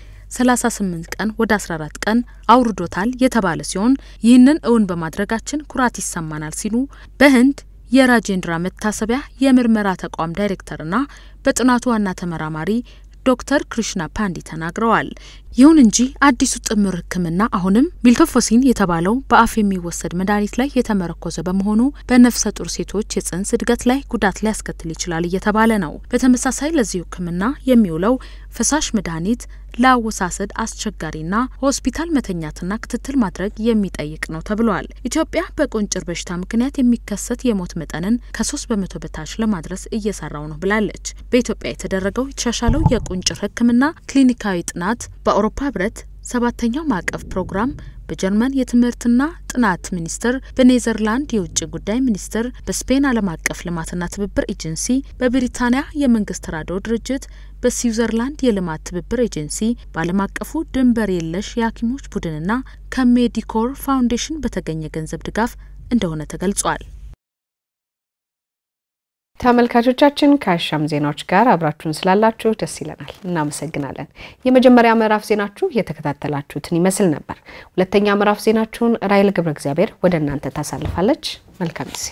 38 ቀን ወደ 14 ቀን አውርዶታል የተባለ ሲሆን ይህንን እውን በማድረጋችን ኩራት ይሰማናል ሲሉ በህንድ የራጄንድራ መታሰቢያ የምርመራ ተቋም ዳይሬክተርና በጥናቱ ዋና ተመራማሪ ዶክተር ክሪሽና ፓንዲ ተናግረዋል። ይሁን እንጂ አዲሱ ጥምር ህክምና አሁንም ሚልቶፎሲን የተባለው በአፍ የሚወሰድ መድኃኒት ላይ የተመረኮዘ በመሆኑ በነፍሰ ጡር ሴቶች የጽንስ እድገት ላይ ጉዳት ሊያስከትል ይችላል እየተባለ ነው። በተመሳሳይ ለዚሁ ህክምና የሚውለው ፈሳሽ መድኃኒት ለአወሳሰድ አስቸጋሪና ሆስፒታል መተኛትና ክትትል ማድረግ የሚጠይቅ ነው ተብሏል። ኢትዮጵያ በቁንጭር በሽታ ምክንያት የሚከሰት የሞት መጠንን ከሶስት በመቶ በታች ለማድረስ እየሰራው ነው ብላለች። በኢትዮጵያ የተደረገው የተሻሻለው የቁንጭር ህክምና ክሊኒካዊ ጥናት በአውሮፓ ህብረት ሰባተኛው ማዕቀፍ ፕሮግራም በጀርመን የትምህርትና ጥናት ሚኒስቴር፣ በኔዘርላንድ የውጭ ጉዳይ ሚኒስቴር፣ በስፔን ዓለም አቀፍ ልማትና ትብብር ኤጀንሲ፣ በብሪታንያ የመንግስት ተራድኦ ድርጅት፣ በስዊዘርላንድ የልማት ትብብር ኤጀንሲ፣ በዓለም አቀፉ ድንበር የለሽ የሐኪሞች ቡድንና ከሜዲኮር ፋውንዴሽን በተገኘ ገንዘብ ድጋፍ እንደሆነ ተገልጿል። ተመልካቾቻችን ከአሻም ዜናዎች ጋር አብራችሁን ስላላችሁ ደስ ይለናል፣ እናመሰግናለን። የመጀመሪያ ምዕራፍ ዜናችሁ የተከታተላችሁትን ይመስል ነበር። ሁለተኛ ምዕራፍ ዜናችሁን ራይል ገብረ እግዚአብሔር ወደ እናንተ ታሳልፋለች። መልካም ጊዜ።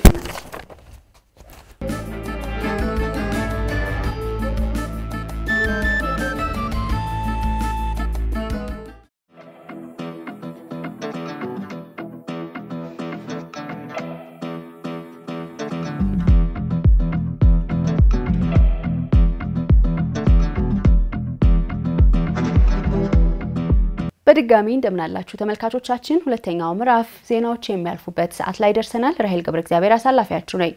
በድጋሚ እንደምናላችሁ ተመልካቾቻችን፣ ሁለተኛው ምዕራፍ ዜናዎች የሚያልፉበት ሰዓት ላይ ደርሰናል። ራሄል ገብረ እግዚአብሔር አሳላፊያችሁ ነኝ።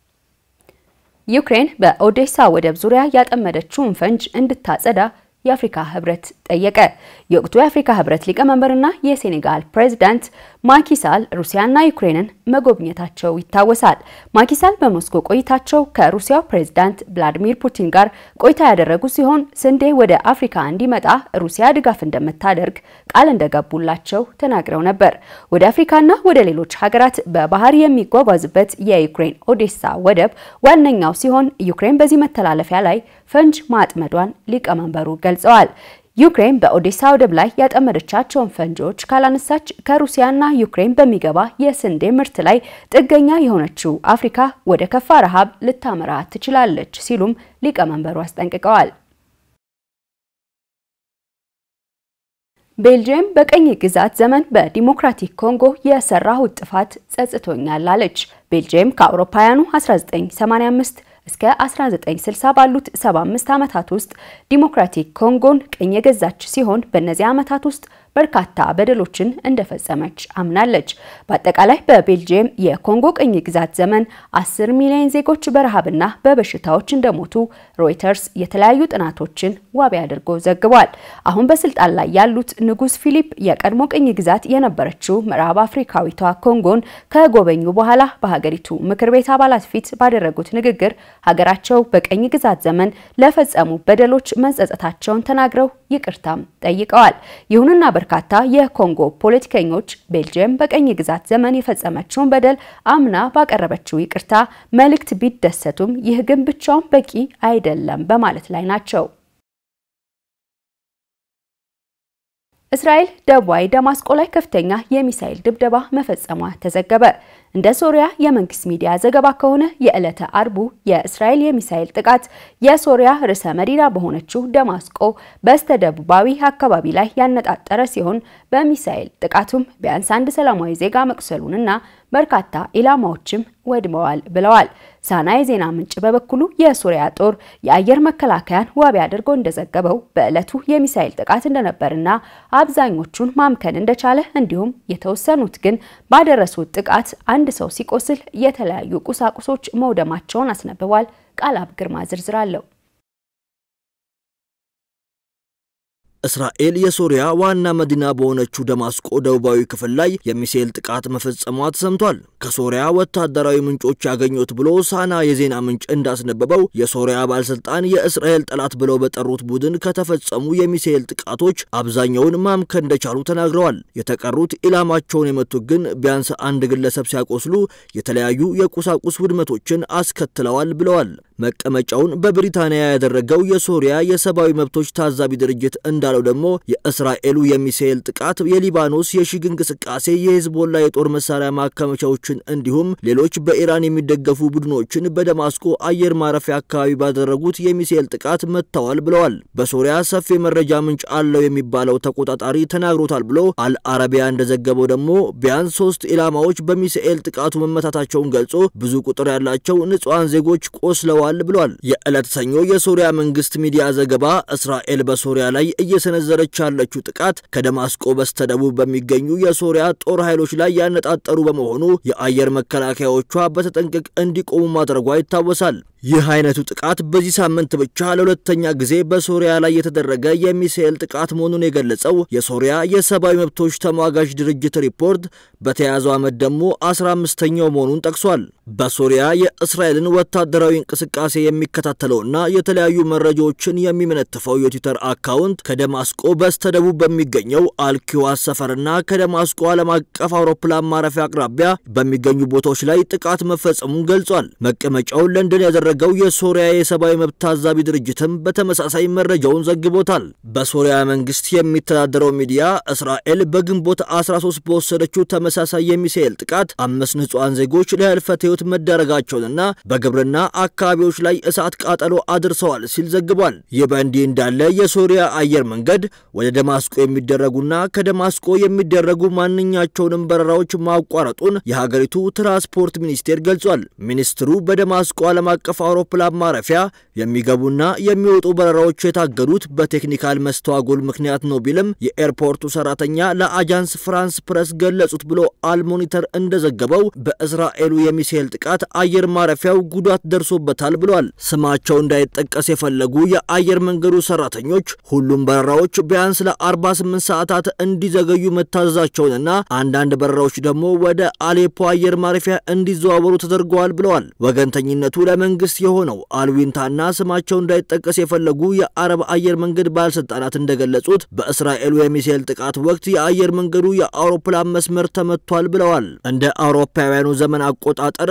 ዩክሬን በኦዴሳ ወደብ ዙሪያ ያጠመደችውን ፈንጅ እንድታጸዳ የአፍሪካ ህብረት ጠየቀ። የወቅቱ የአፍሪካ ህብረት ሊቀመንበርና የሴኔጋል ፕሬዝዳንት ማኪሳል ሩሲያና ዩክሬንን መጎብኘታቸው ይታወሳል። ማኪሳል በሞስኮ ቆይታቸው ከሩሲያው ፕሬዝዳንት ቭላዲሚር ፑቲን ጋር ቆይታ ያደረጉ ሲሆን ስንዴ ወደ አፍሪካ እንዲመጣ ሩሲያ ድጋፍ እንደምታደርግ ቃል እንደገቡላቸው ተናግረው ነበር። ወደ አፍሪካና ወደ ሌሎች ሀገራት በባህር የሚጓጓዝበት የዩክሬን ኦዴሳ ወደብ ዋነኛው ሲሆን ዩክሬን በዚህ መተላለፊያ ላይ ፈንጅ ማጥመዷን ሊቀመንበሩ ገልጸዋል። ዩክሬን በኦዴሳ ወደብ ላይ ያጠመደቻቸውን ፈንጂዎች ካላነሳች ከሩሲያና ዩክሬን በሚገባ የስንዴ ምርት ላይ ጥገኛ የሆነችው አፍሪካ ወደ ከፋ ረሃብ ልታመራ ትችላለች ሲሉም ሊቀመንበሩ አስጠንቅቀዋል። ቤልጅየም በቀኝ ግዛት ዘመን በዲሞክራቲክ ኮንጎ የሰራሁት ጥፋት ጸጽቶኛል አለች። ቤልጅየም ከአውሮፓውያኑ 1985 እስከ 1960 ባሉት 75 ዓመታት ውስጥ ዲሞክራቲክ ኮንጎን ቅኝ የገዛች ሲሆን በእነዚህ ዓመታት ውስጥ በርካታ በደሎችን እንደፈጸመች አምናለች። በአጠቃላይ በቤልጅየም የኮንጎ ቅኝ ግዛት ዘመን 10 ሚሊዮን ዜጎች በረሃብና በበሽታዎች እንደሞቱ ሮይተርስ የተለያዩ ጥናቶችን ዋቢ አድርጎ ዘግቧል። አሁን በስልጣን ላይ ያሉት ንጉስ ፊሊፕ የቀድሞ ቅኝ ግዛት የነበረችው ምዕራብ አፍሪካዊቷ ኮንጎን ከጎበኙ በኋላ በሀገሪቱ ምክር ቤት አባላት ፊት ባደረጉት ንግግር ሀገራቸው በቀኝ ግዛት ዘመን ለፈጸሙ በደሎች መጸጸታቸውን ተናግረው ይቅርታም ጠይቀዋል። ይሁንና በርካታ የኮንጎ ፖለቲከኞች ቤልጅየም በቀኝ ግዛት ዘመን የፈጸመችውን በደል አምና ባቀረበችው ይቅርታ መልእክት ቢደሰቱም ይህ ግን ብቻውን በቂ አይደለም በማለት ላይ ናቸው። እስራኤል ደቡባዊ ደማስቆ ላይ ከፍተኛ የሚሳኤል ድብደባ መፈጸሟ ተዘገበ። እንደ ሶሪያ የመንግስት ሚዲያ ዘገባ ከሆነ የዕለተ አርቡ የእስራኤል የሚሳኤል ጥቃት የሶሪያ ርዕሰ መዲና በሆነችው ደማስቆ በስተደቡባዊ አካባቢ ላይ ያነጣጠረ ሲሆን በሚሳኤል ጥቃቱም ቢያንስ አንድ ሰላማዊ ዜጋ መቁሰሉንና በርካታ ኢላማዎችም ወድመዋል ብለዋል። ሳና የዜና ምንጭ በበኩሉ የሶሪያ ጦር የአየር መከላከያን ዋቢ አድርጎ እንደዘገበው በዕለቱ የሚሳኤል ጥቃት እንደነበርና አብዛኞቹን ማምከን እንደቻለ እንዲሁም የተወሰኑት ግን ባደረሱት ጥቃት አንድ ሰው ሲቆስል የተለያዩ ቁሳቁሶች መውደማቸውን አስነብቧል። ቃላብ ግርማ ዝርዝር አለው። እስራኤል የሶሪያ ዋና መዲና በሆነችው ደማስቆ ደቡባዊ ክፍል ላይ የሚሳኤል ጥቃት መፈጸሟ ተሰምቷል። ከሶሪያ ወታደራዊ ምንጮች ያገኙት ብሎ ሳና የዜና ምንጭ እንዳስነበበው የሶሪያ ባለስልጣን የእስራኤል ጠላት ብለው በጠሩት ቡድን ከተፈጸሙ የሚሳኤል ጥቃቶች አብዛኛውን ማምከን እንደቻሉ ተናግረዋል። የተቀሩት ኢላማቸውን የመቱት ግን ቢያንስ አንድ ግለሰብ ሲያቆስሉ የተለያዩ የቁሳቁስ ውድመቶችን አስከትለዋል ብለዋል። መቀመጫውን በብሪታንያ ያደረገው የሶሪያ የሰብአዊ መብቶች ታዛቢ ድርጅት እንዳለው ደግሞ የእስራኤሉ የሚሳኤል ጥቃት የሊባኖስ የሽግ እንቅስቃሴ የሂዝቦላ የጦር መሳሪያ ማከመቻዎችን እንዲሁም ሌሎች በኢራን የሚደገፉ ቡድኖችን በደማስቆ አየር ማረፊያ አካባቢ ባደረጉት የሚሳኤል ጥቃት መጥተዋል ብለዋል። በሶሪያ ሰፊ መረጃ ምንጭ አለው የሚባለው ተቆጣጣሪ ተናግሮታል ብሎ አልአረቢያ እንደዘገበው ደግሞ ቢያንስ ሶስት ኢላማዎች በሚሳኤል ጥቃቱ መመታታቸውን ገልጾ ብዙ ቁጥር ያላቸው ንጹሐን ዜጎች ቆስለዋል ብሏል። የዕለት ሰኞ የሶሪያ መንግስት ሚዲያ ዘገባ እስራኤል በሶሪያ ላይ እየሰነዘረች ያለችው ጥቃት ከደማስቆ በስተደቡብ በሚገኙ የሶሪያ ጦር ኃይሎች ላይ ያነጣጠሩ በመሆኑ የአየር መከላከያዎቿ በተጠንቀቅ እንዲቆሙ ማድረጓ ይታወሳል። ይህ አይነቱ ጥቃት በዚህ ሳምንት ብቻ ለሁለተኛ ጊዜ በሶሪያ ላይ የተደረገ የሚሳኤል ጥቃት መሆኑን የገለጸው የሶሪያ የሰብአዊ መብቶች ተሟጋጅ ድርጅት ሪፖርት በተያዘው ዓመት ደግሞ አስራ አምስተኛው መሆኑን ጠቅሷል። በሶሪያ የእስራኤልን ወታደራዊ እንቅስቃሴ እንቅስቃሴ የሚከታተለውና የተለያዩ መረጃዎችን የሚመነትፈው የትዊተር አካውንት ከደማስቆ በስተደቡብ በሚገኘው አልኪዋስ ሰፈርና ከደማስቆ ዓለም አቀፍ አውሮፕላን ማረፊያ አቅራቢያ በሚገኙ ቦታዎች ላይ ጥቃት መፈጸሙን ገልጿል። መቀመጫውን ለንደን ያደረገው የሶሪያ የሰብአዊ መብት ታዛቢ ድርጅትም በተመሳሳይ መረጃውን ዘግቦታል። በሶሪያ መንግስት የሚተዳደረው ሚዲያ እስራኤል በግንቦት 13 በወሰደችው ተመሳሳይ የሚሳኤል ጥቃት አምስት ንጹሐን ዜጎች ለህልፈተ ህይወት መዳረጋቸውንና በግብርና አካባቢዎች ላይ እሳት ቃጠሎ አድርሰዋል ሲል ዘግቧል። ይህ በእንዲህ እንዳለ የሶሪያ አየር መንገድ ወደ ደማስቆ የሚደረጉና ከደማስቆ የሚደረጉ ማንኛቸውንም በረራዎች ማቋረጡን የሀገሪቱ ትራንስፖርት ሚኒስቴር ገልጿል። ሚኒስትሩ በደማስቆ ዓለም አቀፍ አውሮፕላን ማረፊያ የሚገቡና የሚወጡ በረራዎች የታገዱት በቴክኒካል መስተዋጎል ምክንያት ነው ቢልም የኤርፖርቱ ሰራተኛ ለአጃንስ ፍራንስ ፕረስ ገለጹት ብሎ አልሞኒተር እንደዘገበው በእስራኤሉ የሚሳኤል ጥቃት አየር ማረፊያው ጉዳት ደርሶበታል ብሏል። ስማቸው እንዳይጠቀስ የፈለጉ የአየር መንገዱ ሰራተኞች ሁሉም በረራዎች ቢያንስ ለ48 ሰዓታት እንዲዘገዩ መታዘዛቸውንና አንዳንድ በረራዎች ደግሞ ወደ አሌፖ አየር ማረፊያ እንዲዘዋወሩ ተደርገዋል ብለዋል። ወገንተኝነቱ ለመንግስት የሆነው አልዊንታና ስማቸው እንዳይጠቀስ የፈለጉ የአረብ አየር መንገድ ባለስልጣናት እንደገለጹት በእስራኤሉ የሚሳኤል ጥቃት ወቅት የአየር መንገዱ የአውሮፕላን መስመር ተመቷል ብለዋል። እንደ አውሮፓውያኑ ዘመን አቆጣጠር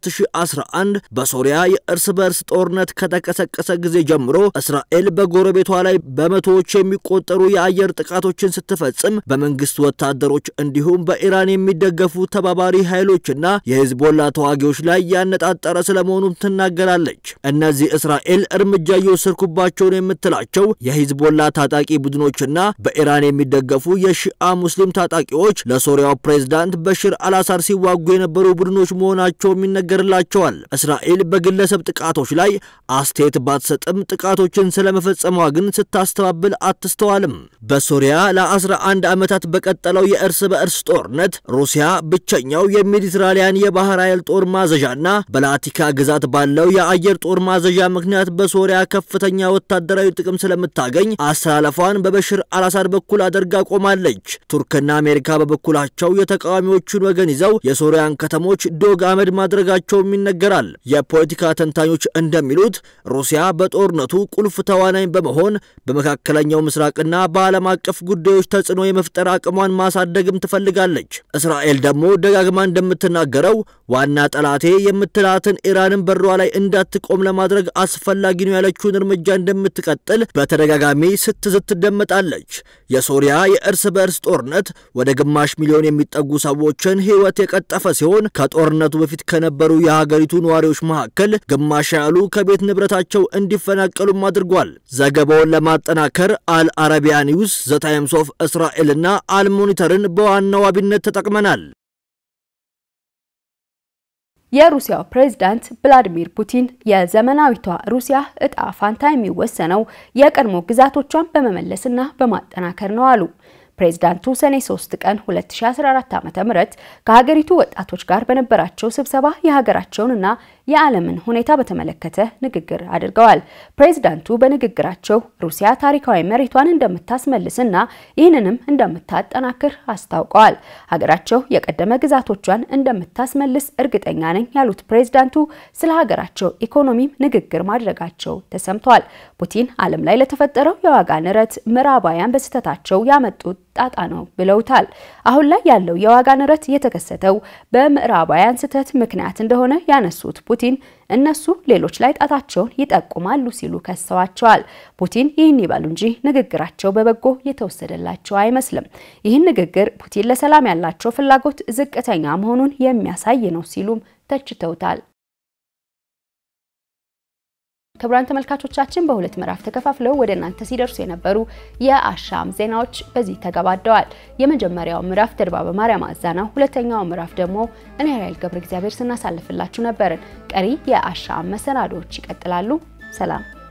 በ2011 በሶሪያ የእርስ በርስ ጦርነት ከተቀሰቀሰ ጊዜ ጀምሮ እስራኤል በጎረቤቷ ላይ በመቶዎች የሚቆጠሩ የአየር ጥቃቶችን ስትፈጽም በመንግስት ወታደሮች እንዲሁም በኢራን የሚደገፉ ተባባሪ ኃይሎችና የሂዝቦላ ተዋጊዎች ላይ ያነጣጠረ ስለመሆኑም ትናገራለች። እነዚህ እስራኤል እርምጃ እየወሰድኩባቸውን የምትላቸው የሂዝቦላ ታጣቂ ቡድኖችና በኢራን የሚደገፉ የሺአ ሙስሊም ታጣቂዎች ለሶሪያው ፕሬዝዳንት በሽር አልአሳድ ሲዋጉ የነበሩ ቡድኖች መሆናቸውም ይነገርላቸዋል። እስራኤል በግለሰብ ጥቃቶች ላይ አስተያየት ባትሰጥም ጥቃቶችን ስለመፈጸሟ ግን ስታስተባብል አትስተዋልም። በሶሪያ ለ11 ዓመታት በቀጠለው የእርስ በእርስ ጦርነት ሩሲያ ብቸኛው የሜዲትራሊያን የባህር ኃይል ጦር ማዘዣና በላቲካ ግዛት ባለው የአየር ጦር ማዘዣ ምክንያት በሶሪያ ከፍተኛ ወታደራዊ ጥቅም ስለምታገኝ አስተላለፏን በበሽር አልአሳድ በኩል አድርጋ ቆማለች። ቱርክና አሜሪካ በበኩላቸው የተቃዋሚዎቹን ወገን ይዘው የሶሪያን ከተሞች ዶግ አመድ ማድረጋቸውም ይነገራል። የፖለቲካ ተንታኞች እንደሚሉት ሩሲያ በጦርነቱ ቁልፍ ተዋናኝ በመሆን በመካከለኛው ምስራቅና በዓለም አቀፍ ጉዳዮች ተጽዕኖ የመፍጠር አቅሟን ማሳደግም ትፈልጋለች። እስራኤል ደግሞ ደጋግማ እንደምትናገረው ዋና ጠላቴ የምትላትን ኢራንን በሯ ላይ እንዳትቆም ለማድረግ አስፈላጊ ነው ያለችውን እርምጃ እንደምትቀጥል በተደጋጋሚ ስትዝት ትደመጣለች። የሶሪያ የእርስ በእርስ ጦርነት ወደ ግማሽ ሚሊዮን የሚጠጉ ሰዎችን ሕይወት የቀጠፈ ሲሆን ከጦርነቱ በፊት ከነበሩ የሀገሪቱ ነዋሪዎች መካከል ግማሽ ያሉ ከቤት ንብረታቸው እንዲፈናቀሉም አድርጓል። ዘገባውን ለማጠናከር አል አረቢያ ኒውስ፣ ዘ ታይምስ ኦፍ እስራኤልና አልሞኒተርን በዋና ዋቢነት ተጠቅመናል። የሩሲያው ፕሬዝዳንት ቭላዲሚር ፑቲን የዘመናዊቷ ሩሲያ እጣ ፋንታ የሚወሰነው የቀድሞ ግዛቶቿን በመመለስና በማጠናከር ነው አሉ። ፕሬዝዳንቱ ሰኔ 3 ቀን 2014 ዓ.ም ከሀገሪቱ ወጣቶች ጋር በነበራቸው ስብሰባ የሀገራቸውንና የዓለምን ሁኔታ በተመለከተ ንግግር አድርገዋል። ፕሬዝዳንቱ በንግግራቸው ሩሲያ ታሪካዊ መሬቷን እንደምታስመልስና ይህንንም እንደምታጠናክር አስታውቀዋል። ሀገራቸው የቀደመ ግዛቶቿን እንደምታስመልስ እርግጠኛ ነኝ ያሉት ፕሬዝዳንቱ ስለ ሀገራቸው ኢኮኖሚም ንግግር ማድረጋቸው ተሰምቷል። ፑቲን ዓለም ላይ ለተፈጠረው የዋጋ ንረት ምዕራባውያን በስህተታቸው ያመጡት ጣጣ ነው ብለውታል። አሁን ላይ ያለው የዋጋ ንረት የተከሰተው በምዕራባውያን ስህተት ምክንያት እንደሆነ ያነሱት ፑቲን እነሱ ሌሎች ላይ ጣታቸውን ይጠቁማሉ ሲሉ ከሰዋቸዋል። ፑቲን ይህን ይበሉ እንጂ ንግግራቸው በበጎ የተወሰደላቸው አይመስልም። ይህን ንግግር ፑቲን ለሰላም ያላቸው ፍላጎት ዝቅተኛ መሆኑን የሚያሳይ ነው ሲሉም ተችተውታል። ክቡራን ተመልካቾቻችን በሁለት ምዕራፍ ተከፋፍለው ወደ እናንተ ሲደርሱ የነበሩ የአሻም ዜናዎች በዚህ ተገባደዋል። የመጀመሪያው ምዕራፍ ድርባ ማርያም አዛና፣ ሁለተኛው ምዕራፍ ደግሞ እኔ ራይል ገብረ እግዚአብሔር ስናሳልፍላችሁ ነበርን። ቀሪ የአሻም መሰናዶዎች ይቀጥላሉ። ሰላም